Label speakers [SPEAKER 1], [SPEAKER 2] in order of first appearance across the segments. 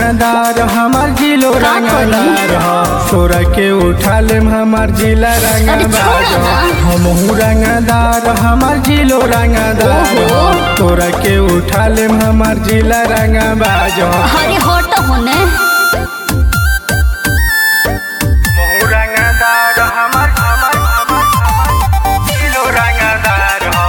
[SPEAKER 1] रंगदार हमार जिलो
[SPEAKER 2] का करी?
[SPEAKER 1] रंगदार ह तोरा के उठा लेम हमार जिला रंगदार
[SPEAKER 2] छोड़ ना।
[SPEAKER 1] हमहू रंगदार हमार जिलो रंगदार ह
[SPEAKER 2] ओहो।
[SPEAKER 1] तोरा के उठा लेम हमार जिला रंगबाज
[SPEAKER 2] अरे हट होने
[SPEAKER 1] हमहू रंगदार हमार हमार हमार हमार जिलो रंगदार ह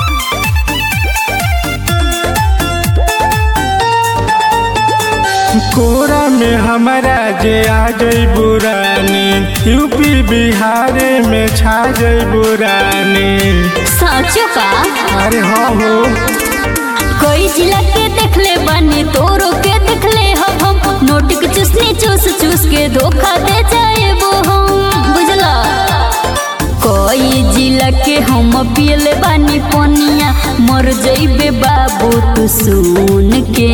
[SPEAKER 1] कोरा में हमारा जे आ जई बुरानी यूपी बिहार में छा जई बुरानी
[SPEAKER 2] साचो का
[SPEAKER 1] अरे हाँ हो
[SPEAKER 2] कोई जिला के देखले बानी तोरो के देखले हम हम नोट के चूसनी चूस चूस के धोखा दे जाए वो हम बुझला कोई जिला के हम पियले बानी पनिया मर जइबे बाबू तू सुन के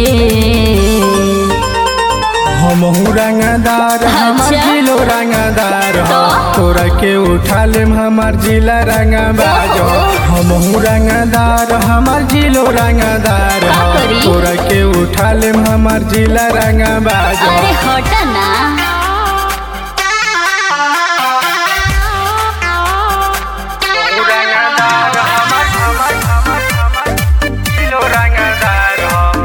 [SPEAKER 1] हमहू रंगदार हमार
[SPEAKER 2] अच्छा।
[SPEAKER 1] जिलो रंगदार ह
[SPEAKER 2] तो?
[SPEAKER 1] तोरा के उठा लेम हमार जिला रंगबाज
[SPEAKER 2] ओहो।
[SPEAKER 1] हमहू रंगदार हमार जिलो रंगदार
[SPEAKER 2] का
[SPEAKER 1] ह
[SPEAKER 2] करी?
[SPEAKER 1] तोरा के उठा लेम हमार जिला रंगबाज
[SPEAKER 2] अरे हट ना
[SPEAKER 1] हमहू रंगदार हमार हमार हमार हमार जिलो रंगदार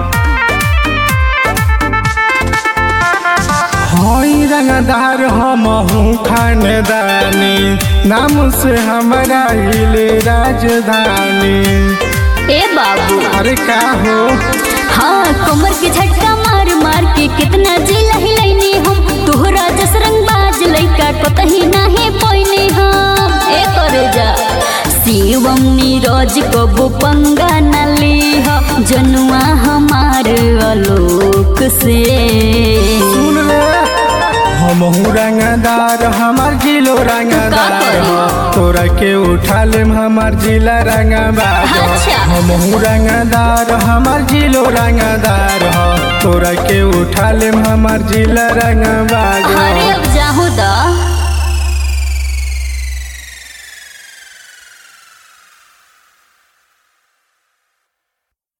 [SPEAKER 1] ह हई रंगदार हमहू खानदानी नाम से हमारा हिले राजधानी
[SPEAKER 2] ए बाबू
[SPEAKER 1] अरे का हो
[SPEAKER 2] हाँ कमर के झटका मार मार के कितना जिला हिलैनी हम तोहरा जस रंग बाज लइका कतही नाही पइने हम ए करे जा शिवम नीरज कबो पंगा न लीह जनुआ हमार आलोक से
[SPEAKER 1] सुन ले हमहू रंगदार हमार जिलो रंगदार
[SPEAKER 2] करी?
[SPEAKER 1] ह तोरा के उठा लेम हमार जिला रंगबाज ह।
[SPEAKER 2] अच्छा।
[SPEAKER 1] हमहू रंगदार हमार जिलो रंगदार ह तोरा के उठा लेम हमार जिला रंगबाज ह।